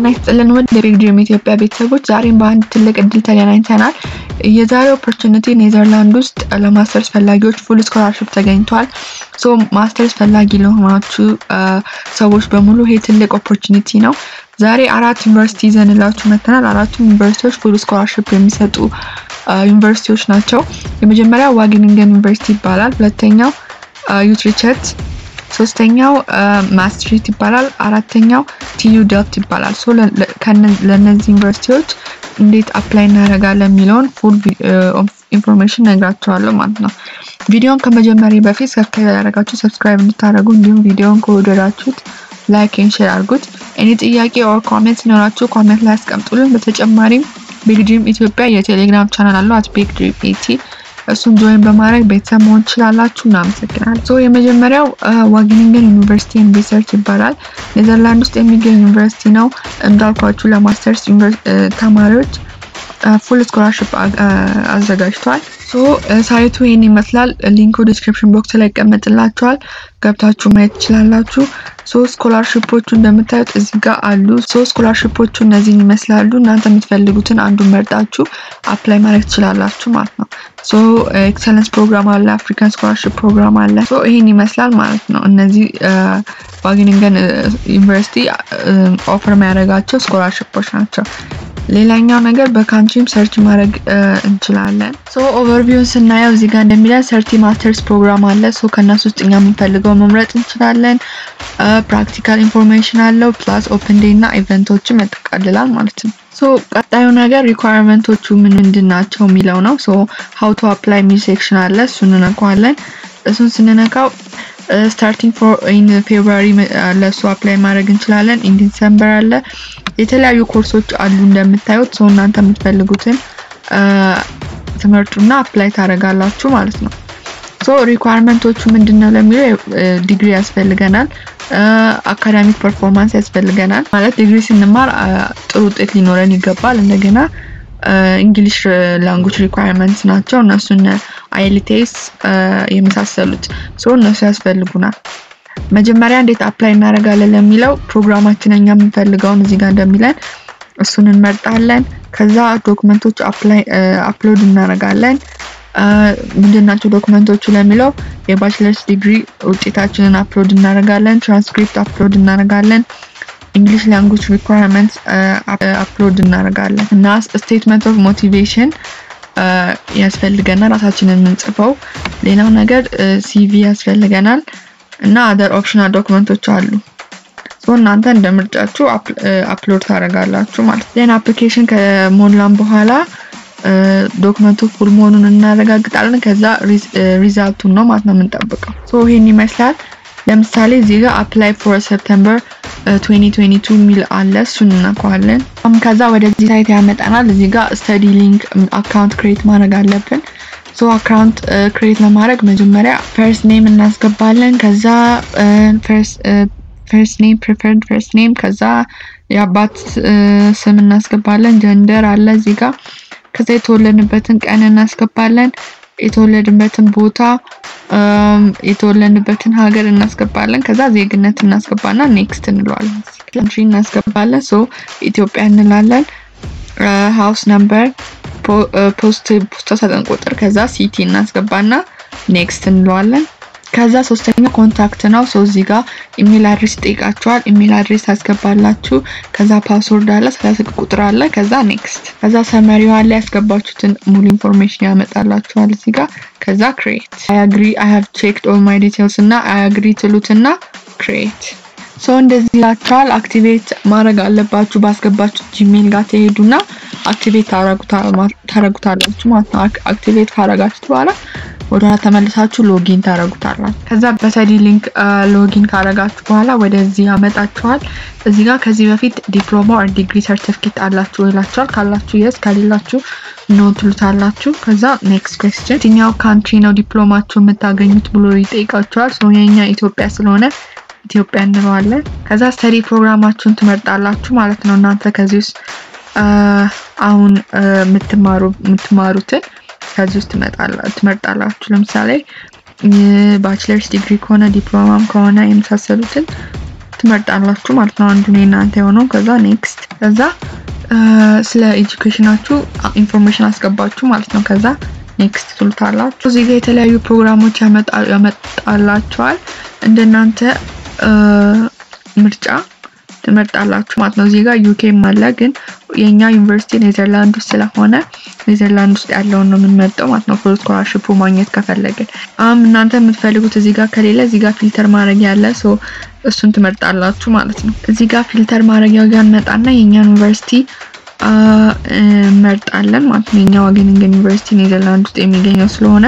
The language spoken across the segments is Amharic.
ጤና ይስጥልን ውድ የቢግ ድሪም ኢትዮጵያ ቤተሰቦች፣ ዛሬም በአንድ ትልቅ እድል ተገናኝተናል። የዛሬው ኦፖርቹኒቲ ኔዘርላንድ ውስጥ ለማስተርስ ፈላጊዎች ፉል ስኮላርሽፕ ተገኝቷል። ሶ ማስተርስ ፈላጊ ለሆናችሁ ሰዎች በሙሉ ይሄ ትልቅ ኦፖርቹኒቲ ነው። ዛሬ አራት ዩኒቨርሲቲ ይዘንላችሁ መጥተናል። አራቱም ዩኒቨርሲቲዎች ፉል ስኮላርሽፕ የሚሰጡ ዩኒቨርሲቲዎች ናቸው። የመጀመሪያው ዋጌኒንገን ዩኒቨርሲቲ ይባላል። ሁለተኛው ዩትሪቸት ሶስተኛው ማስትሪት ይባላል። አራተኛው ቲዩ ደልፍት ይባላል። ሶ ለእነዚህ ዩኒቨርሲቲዎች እንዴት አፕላይ እናደርጋለን የሚለውን ፉል ኢንፎርሜሽን ነግራቸዋለሁ ማለት ነው። ቪዲዮን ከመጀመሪያ በፊት ሰብስክራይብ ያደረጋችሁ ሰብስክራይብ እንድታደርጉ እንዲሁም ቪዲዮን ከወደዳችሁት ላይክ ኤንድ ሼር አድርጉት። እኔ ጥያቄ ኦር ኮሜንት ሲኖራችሁ ኮሜንት ላይ አስቀምጡልን። በተጨማሪም ቢግ ድሪም ኢትዮጵያ የቴሌግራም ቻናል አለው አት ቢግ ድሪም ኢቲ እሱን ጆይን በማድረግ ቤተሰብ መሆን ትችላላችሁ። እናመሰግናለን። ሶ የመጀመሪያው ዋጌኒንገን ዩኒቨርሲቲ ኤንድ ሪሰርች ይባላል። ኔዘርላንድ ውስጥ የሚገኝ ዩኒቨርሲቲ ነው። እንዳልኳችሁ ለማስተርስ ተማሪዎች ፉል ስኮላርሽፕ አዘጋጅቷል። ሶ ሳይቱ ይህን ይመስላል። ሊንኩ ዲስክሪፕሽን ቦክስ ላይ ይቀመጥላችኋል። ገብታችሁ ማየት ትችላላችሁ። ሶ ስኮላርሽፖቹ እንደምታዩት እዚህ ጋር አሉ። ሶ ስኮላርሽፖቹ እነዚህን ይመስላሉ። እናንተ የምትፈልጉትን አንዱን መርጣችሁ አፕላይ ማድረግ ትችላላችሁ ማለት ነው። ሶ ኤክሰለንስ ፕሮግራም አለ፣ አፍሪካን ስኮላርሽፕ ፕሮግራም አለ። ሶ ይህን ይመስላል ማለት ነው። እነዚህ ዋጌኒንገን ዩኒቨርሲቲ ኦፈር የሚያደርጋቸው ስኮላርሽፖች ናቸው። ሌላኛው ነገር በካንትሪም ሰርች ማድረግ እንችላለን። ሶ ኦቨርቪውን ስናየው እዚህ ጋር እንደሚለን ሰርቲ ማስተርስ ፕሮግራም አለ። ሶ ከእነሱ ውስጥ እኛ የምንፈልገው መምረጥ እንችላለን። ፕራክቲካል ኢንፎርሜሽን አለው ፕላስ ኦፕን ዴይ እና ኢቨንቶችን ያጠቃልላል ማለት ነው። ሶ ቀጣዩ ነገር ሪኳየርመንቶቹ ምን ምንድን ናቸው የሚለው ነው። ሶ ሀው ቱ አፕላይ የሚል ሴክሽን አለ። እሱን እንነካዋለን። እሱን ስንነካው ስታርቲንግ ፎር ኢን ፌብሩዋሪ ለእሱ አፕላይ ማድረግ እንችላለን። ኢን ዲሰምበር አለ። የተለያዩ ኮርሶች አሉ እንደምታዩት። ሰው እናንተ የምትፈልጉትን ትምህርቱና አፕላይ ታደርጋላችሁ ማለት ነው። ሶ ሪኳርመንቶቹ ምንድን ነው ለሚለው ዲግሪ ያስፈልገናል፣ አካዳሚክ ፐርፎርማንስ ያስፈልገናል። ማለት ዲግሪ ስንማር ጥሩ ውጤት ሊኖረን ይገባል። እንደገና እንግሊሽ ላንጉጅ ሪኳርመንትስ ናቸው እነሱን አይልቴስ የመሳሰሉት ሶ እነሱ ያስፈልጉናል። መጀመሪያ እንዴት አፕላይ እናደርጋለን ለሚለው ፕሮግራማችን እኛ የምንፈልገውን እዚህ ጋር እንደሚለን እሱን እንመርጣለን። ከዛ ዶክመንቶች አፕሎድ እናደርጋለን። ምንድን ናቸው ዶክመንቶቹ ለሚለው የባችለርስ ዲግሪ ውጤታችንን አፕሎድ እናደርጋለን። ትራንስክሪፕት አፕሎድ እናደርጋለን። እንግሊሽ ላንጉጅ ሪኳርመንትስ አፕሎድ እናደርጋለን እና ስቴትመንት ኦፍ ሞቲቬሽን ያስፈልገናል ራሳችንን የምንጽፈው። ሌላው ነገር ሲቪ ያስፈልገናል እና አደር ኦፕሽናል ዶክመንቶች አሉ። ሶ እናንተ እንደ ምርጫችሁ አፕሎድ ታደርጋላችሁ ማለት ነው። ዜን አፕሊኬሽን ከሞላን በኋላ ዶክመንቱ ፉል መሆኑን እናረጋግጣለን። ከዛ ሪዛልቱን ነው ማለት ነው የምንጠብቀው። ሶ ይሄን ይመስላል። ለምሳሌ እዚህ ጋር አፕላይ ፎር ሰፕተምበር 2022 የሚል አለ። እሱን እናውቀዋለን። ከዛ ወደዚህ ሳይት ያመጣናል። እዚህ ጋር ስተዲ ሊንክ አካውንት ክሬት ማድረግ አለብን። ሶ አካውንት ክሬት ለማድረግ መጀመሪያ ፈርስት ኔም እናስገባለን። ከዛ ፈርስት ኔም ፕሪፈርድ ፈርስት ኔም፣ ከዛ የአባት ስም እናስገባለን። ጀንደር አለ እዚህ ጋር። ከዛ የተወለድንበትን ቀን እናስገባለን። የተወለድንበትን ቦታ የተወለድንበትን ሀገር እናስገባለን። ከዛ ዜግነት እናስገባና ኔክስት እንለዋለን። ካንትሪ እናስገባለን። ሶ ኢትዮጵያ እንላለን። ሃውስ ነምበር፣ ፖስት ፖስታ ሳጥን ቁጥር፣ ከዛ ሲቲ እናስገባና ኔክስት እንለዋለን። ከዛ ሶስተኛ ኮንታክት ነው። ሶ እዚህ ጋር ኢሜል አድሬስ ይጠይቃችኋል። ኢሜል አድሬስ ታስገባላችሁ። ከዛ ፓስወርድ አለ፣ ሰላሳ ቁጥር አለ። ከዛ ኔክስት። ከዛ ሰመሪዋ ላይ ያስገባችሁትን ሙሉ ኢንፎርሜሽን ያመጣላችኋል እዚህ ጋር። ከዛ ክሬት አይ አግሪ አይ ሃቭ ቼክድ ኦል ማይ ዲቴልስ እና አይ አግሪ ትሉትና ክሬት ሶ እንደዚህ ይላችኋል። አክቲቬት ማድረግ አለባችሁ። ባስገባችሁ ጂሜል ጋር ትሄዱና አክቲቬት ታረጉታላችሁ ማለት ነው። አክቲቬት ካረጋችሁት በኋላ ወደኋላ ተመልሳችሁ ሎጊን ታረጉታላችሁ። ከዛ በስተዲ ሊንክ ሎጊን ካረጋችሁ በኋላ ወደዚህ ያመጣችኋል። እዚህ ጋር ከዚህ በፊት ዲፕሎማ ኦር ዲግሪ ሰርቲፊኬት አላችሁ ይላችኋል። ካላችሁ የስ ከሌላችሁ ኖ ትሉታላችሁ። ከዛ ኔክስት ኩዌስችን የትኛው ካንትሪ ነው ዲፕሎማችሁ የምታገኙት ብሎ ይጠይቃችኋል። ሶ የኛ ኢትዮጵያ ስለሆነ ኢትዮጵያ እንለዋለን። ከዛ ስተዲ ፕሮግራማችሁን ትመርጣላችሁ ማለት ነው። እናንተ ከዚህ ውስጥ አሁን የምትማሩትን ከዚህ ውስጥ ትመርጣላችሁ። ለምሳሌ ባችለርስ ዲግሪ ከሆነ ዲፕሎማም ከሆነ የመሳሰሉትን ትመርጣላችሁ ማለት ነው። አንዱ የእናንተ የሆነው ከዛ ኔክስት ከዛ ስለ ኤጁኬሽናችሁ ኢንፎርሜሽን አስገባችሁ ማለት ነው። ከዛ ኔክስት ትሉታላችሁ። እዚህ ጋር የተለያዩ ፕሮግራሞች ያመጣላችኋል እንደናንተ ምርጫ ትመርጣላችሁ ማለት ነው። እዚህ ጋር ዩኬም አለ፣ ግን የኛ ዩኒቨርሲቲ ኔዘርላንድ ውስጥ ስለሆነ ኔዘርላንድ ውስጥ ያለውን ነው የምንመርጠው ማለት ነው። ፉል ስኮላርሽፑ ማግኘት ከፈለግን አሁን እናንተ የምትፈልጉት እዚህ ጋር ከሌለ እዚህ ጋር ፊልተር ማድረግ ያለ ሶ እሱን ትመርጣላችሁ ማለት ነው። እዚህ ጋር ፊልተር ማድረጊያው ጋር እንመጣና የኛን ዩኒቨርሲቲ እንመርጣለን ማለት ነው። የኛ ዋጌኒንገን ዩኒቨርሲቲ ኔዘርላንድ ውስጥ የሚገኘው ስለሆነ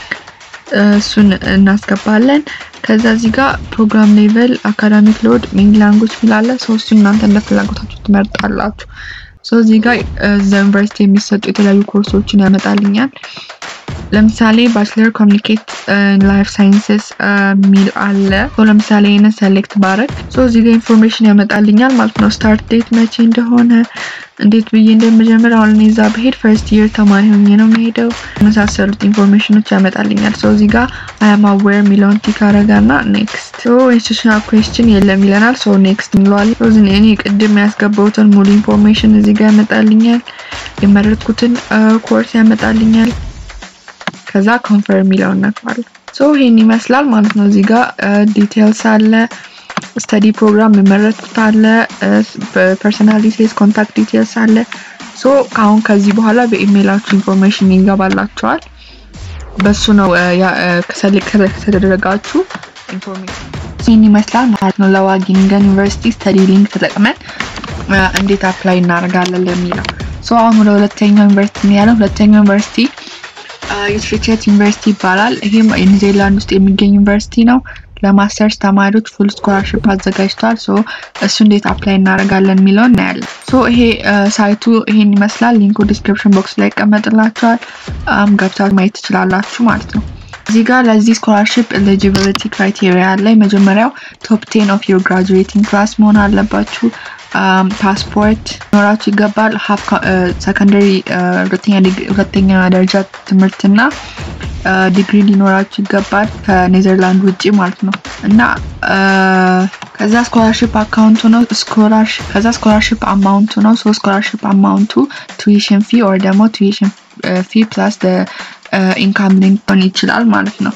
እሱን እናስገባለን። ከዛ እዚህ ጋር ፕሮግራም ሌቨል፣ አካዳሚክ ሎድ፣ ሜን ላንጉጅ ሚላለ ሰው እሱ እናንተ እንደ ፍላጎታችሁ ትመርጣላችሁ። ሰው እዚህ ጋር እዛ ዩኒቨርሲቲ የሚሰጡ የተለያዩ ኮርሶችን ያመጣልኛል። ለምሳሌ ባችለር ኮሚኒኬት ላይፍ ሳይንስስ ሚል አለ። ለምሳሌ ይህንን ሰሌክት ባረግ እዚህ ጋር ኢንፎርሜሽን ያመጣልኛል ማለት ነው። ስታርት ዴት መቼ እንደሆነ እንዴት ብዬ እንደምጀምር አሁን እኔ እዛ ብሄድ ፈርስት ይር ተማሪ ሆኜ ነው የምሄደው። የመሳሰሉት ኢንፎርሜሽኖች ያመጣልኛል። ሰው እዚህ ጋር አያም አዌር የሚለውን ቲክ አረጋና ኔክስት ኢንስቲቱሽናል ኩዌስችን የለም ይለናል። ሰው ኔክስት እንለዋለን። እኔ ቅድም ያስገባሁትን ሙሉ ኢንፎርሜሽን እዚህ ጋር ያመጣልኛል። የመረጥኩትን ኮርስ ያመጣልኛል። ከዛ ኮንፈርም የሚለውን ነክባለን። ሶ ይሄን ይመስላል ማለት ነው። እዚህ ጋር ዲቴልስ አለ፣ ስተዲ ፕሮግራም የመረጥኩት አለ፣ ፐርሰናል ዲቴልስ፣ ኮንታክት ዲቴልስ አለ። ሶ አሁን ከዚህ በኋላ በኢሜይላችሁ ኢንፎርሜሽን ይገባላችኋል። በሱ ነው ከሰልክ ከተደረጋችሁ ኢንፎርሜሽን ይህን ይመስላል ማለት ነው። ለዋጊኒንገን ዩኒቨርሲቲ ስተዲ ሊንክ ተጠቅመን እንዴት አፕላይ እናደርጋለን ለሚለው ሶ አሁን ወደ ሁለተኛው ዩኒቨርሲቲ ያለን ሁለተኛው ዩኒቨርሲቲ ዩትሪቸት ዩኒቨርሲቲ ይባላል። ይሄም ኒውዚላንድ ውስጥ የሚገኝ ዩኒቨርሲቲ ነው። ለማስተርስ ተማሪዎች ፉል ስኮላርሽፕ አዘጋጅቷል። ሶ እሱ እንዴት አፕላይ እናደርጋለን የሚለው እናያለን። ሶ ይሄ ሳይቱ ይሄን ይመስላል። ሊንኩ ዲስክሪፕሽን ቦክስ ላይ ይቀመጥላችኋል። ገብታችሁ ማየት ትችላላችሁ ማለት ነው። እዚህ ጋር ለዚህ ስኮላርሽፕ ኤሊጂቢሊቲ ክራይቴሪያ አለ። መጀመሪያው ቶፕ ቴን ኦፍ ዩር ግራጁዌቲንግ ክላስ መሆን አለባችሁ። ፓስፖርት ኖራችሁ ይገባል። ሀፍ ሰከንደሪ ሁለተኛ ደረጃ ትምህርትና ዲግሪ ሊኖራችሁ ይገባል ከኔዘርላንድ ውጭ ማለት ነው እና ከዛ ስኮላርሽፕ አካውንቱ ነው ስኮላርሽፕ ከዛ ስኮላርሽፕ አማውንቱ ነው ሶ ስኮላርሽፕ አማውንቱ ቱዊሽን ፊ ኦር ደግሞ ቱዊሽን ፊ ፕላስ ኢንካም ሊንክ ሊሆን ይችላል ማለት ነው።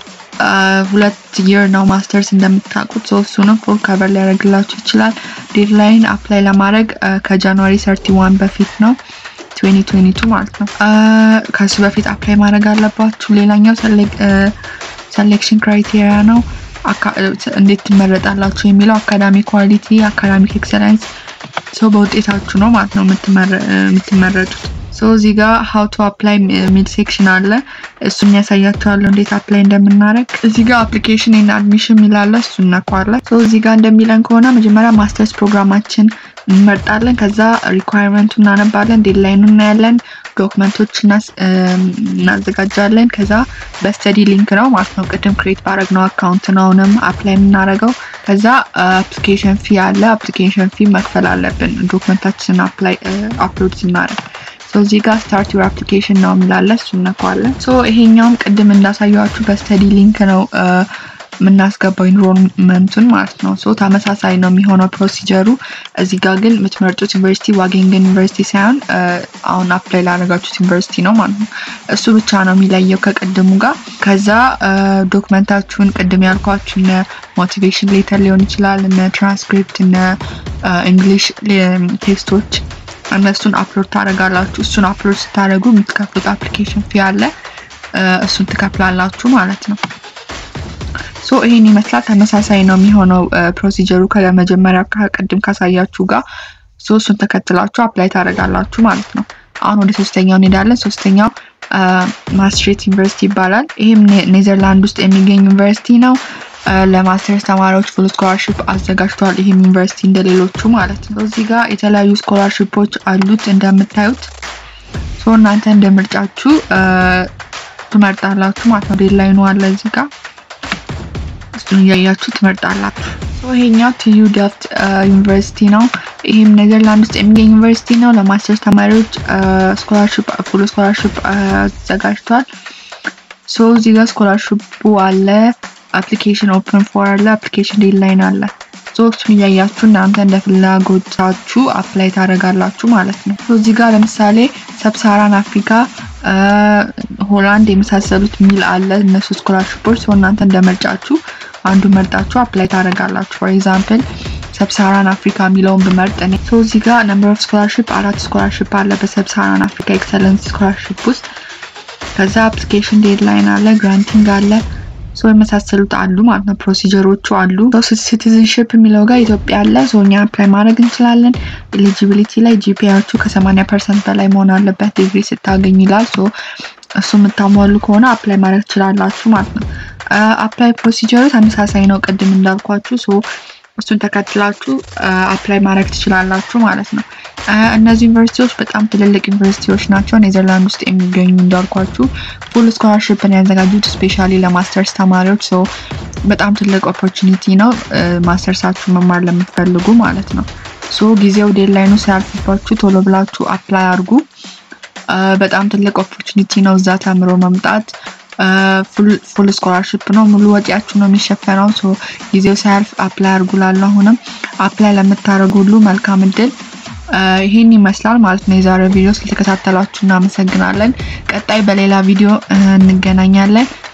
ሁለት ይር ነው ማስተርስ እንደምታውቁት ሰው እሱንም ፉል ከቨር ሊያደርግላችሁ ይችላል። ዴድላይን አፕላይ ለማድረግ ከጃንዋሪ ሰርቲ ዋን በፊት ነው 2022 ማለት ነው። ከሱ በፊት አፕላይ ማድረግ አለባችሁ። ሌላኛው ሰሌክሽን ክራይቴሪያ ነው። እንዴት ትመረጣላችሁ የሚለው አካዳሚክ ኳሊቲ፣ አካዳሚክ ኤክሰለንስ ሰው በውጤታችሁ ነው ማለት ነው የምትመረጡት። ሶ እዚህ ጋር ሀው ቱ አፕላይ ሚድ ሴክሽን አለ። እሱን ያሳያቸዋለሁ እንዴት አፕላይ እንደምናደርግ። እዚህ ጋር አፕሊኬሽን እና አድሚሽን የሚላለ እሱ እነኳለን። ሶ እዚህ ጋር እንደሚለን ከሆነ መጀመሪያ ማስተርስ ፕሮግራማችን እንመርጣለን። ከዛ ሪኳየርመንቱ እናነባለን፣ ዴድላይኑ እናያለን፣ ዶክመንቶች እናዘጋጃለን። ከዛ በስተዲ ሊንክ ነው ማለት ነው ቅድም ክሬት ባረግነው አካውንት ነው አሁንም አፕላይ የምናደርገው። ከዛ አፕሊኬሽን ፊ አለ። አፕሊኬሽን ፊ መክፈል አለብን ዶክመንታችንን አፕላይ አፕሎድ ስናደርግ እዚህ ጋር ስታርት ዩር አፕሊኬሽን ነው የሚላለ እሱ እነካዋለን። ሶ ይሄኛውም ቅድም እንዳሳየዋችሁ በስተዲ ሊንክ ነው የምናስገባው ኢንሮልመንቱን ማለት ነው። ሶ ተመሳሳይ ነው የሚሆነው ፕሮሲጀሩ። እዚህ ጋር ግን የምትመርጡት ዩኒቨርሲቲ ዋጌንገን ዩኒቨርሲቲ ሳይሆን አሁን አፕላይ ላደረጋችሁት ዩኒቨርሲቲ ነው ማለት ነው። እሱ ብቻ ነው የሚለየው ከቅድሙ ጋር። ከዛ ዶክመንታችሁን ቅድም ያልኳችሁ እነ ሞቲቬሽን ሌተር ሊሆን ይችላል፣ እነ ትራንስክሪፕት፣ እነ እንግሊሽ ቴክስቶች እነሱን አፕሎድ ታደርጋላችሁ። እሱን አፕሎድ ስታደርጉ የምትከፍሉት አፕሊኬሽን ፊ አለ። እሱን ትከፍላላችሁ ማለት ነው። ሶ ይሄን ይመስላል። ተመሳሳይ ነው የሚሆነው ፕሮሲጀሩ ከመጀመሪያ ቅድም ካሳያችሁ ጋር። ሶ እሱን ተከትላችሁ አፕላይ ታደርጋላችሁ ማለት ነው። አሁን ወደ ሶስተኛው እንሄዳለን። ሶስተኛው ማስትሬት ዩኒቨርሲቲ ይባላል። ይህም ኔዘርላንድ ውስጥ የሚገኝ ዩኒቨርሲቲ ነው። ለማስተርስ ተማሪዎች ፉል ስኮላርሽፕ አዘጋጅቷል። ይህም ዩኒቨርሲቲ እንደሌሎቹ ማለት ነው። እዚህ ጋር የተለያዩ ስኮላርሽፖች አሉት እንደምታዩት። ሶ እናንተ እንደ ምርጫችሁ ትመርጣላችሁ ማለት ነው። ዴድላይኑ አለ እዚህ ጋር እሱን እያያችሁ ትመርጣላችሁ። ይሄኛው ቲዩ ደፍት ዩኒቨርሲቲ ነው። ይህም ኔዘርላንድ ውስጥ የሚገኝ ዩኒቨርሲቲ ነው። ለማስተርስ ተማሪዎች ስኮላርሽፕ ፉል ስኮላርሽፕ አዘጋጅቷል። ሶ እዚህ ጋር ስኮላርሽፑ አለ አፕሊኬሽን ኦፕን ፎር አለ። አፕሊኬሽን ዴድላይን አለ። እሱን እያያችሁ እናንተ እንደ ፍላጎታችሁ አፕላይ ታደርጋላችሁ ማለት ነው። እዚህ ጋር ለምሳሌ ሰብሳራን አፍሪካ፣ ሆላንድ የመሳሰሉት ሚል አለ እነሱ ስኮላርሽፖች ሰው እናንተ እንደመርጫችሁ አንዱ መርጣችሁ አፕላይ ታደርጋላችሁ። ፎር ኤግዛምፕል ሰብሳራን አፍሪካ የሚለውን ብመርጥ እኔ ሰው እዚህ ጋር ነምበር ኦፍ ስኮላርሽፕ አራት ስኮላርሽፕ አለ በሰብሳራን አፍሪካ ኤክሰለንስ ስኮላርሽፕ ውስጥ ከዛ አፕሊኬሽን ዴድላይን አለ፣ ግራንቲንግ አለ፣ ሰው የመሳሰሉት አሉ ማለት ነው። ፕሮሲጀሮቹ አሉ። ሲቲዝንሽፕ የሚለው ጋር ኢትዮጵያ አለ። ሰው እኛ አፕላይ ማድረግ እንችላለን። ኤሊጂቢሊቲ ላይ ጂፒያዎቹ ከሰማንያ ፐርሰንት በላይ መሆን አለበት ዲግሪ ስታገኝ ይላል። ሶ እሱ የምታሟሉ ከሆነ አፕላይ ማድረግ ትችላላችሁ ማለት ነው። አፕላይ ፕሮሲጀሩ ተመሳሳይ ነው ቅድም እንዳልኳችሁ። ሶ እሱን ተከትላችሁ አፕላይ ማድረግ ትችላላችሁ ማለት ነው። እነዚህ ዩኒቨርሲቲዎች በጣም ትልልቅ ዩኒቨርሲቲዎች ናቸው። ኔዘርላንድ ውስጥ የሚገኙ እንዳልኳችሁ ፉል ስኮላርሽፕን ያዘጋጁት ስፔሻሊ ለማስተርስ ተማሪዎች ሰው በጣም ትልቅ ኦፖርቹኒቲ ነው። ማስተርሳችሁ መማር ለምትፈልጉ ማለት ነው። ሶ ጊዜው ዴድላይኑ ሳያልፍባችሁ ቶሎ ብላችሁ አፕላይ አድርጉ። በጣም ትልቅ ኦፖርቹኒቲ ነው እዛ ተምሮ መምጣት። ፉል ስኮላርሽፕ ነው። ሙሉ ወጪያችሁ ነው የሚሸፈነው። ሶ ጊዜው ሳያልፍ አፕላይ አድርጉ። ላለው አሁንም አፕላይ ለምታደርጉ ሁሉ መልካም እድል። ይህን ይመስላል ማለት ነው የዛሬው ቪዲዮ። ስለተከታተላችሁ እናመሰግናለን። ቀጣይ በሌላ ቪዲዮ እንገናኛለን።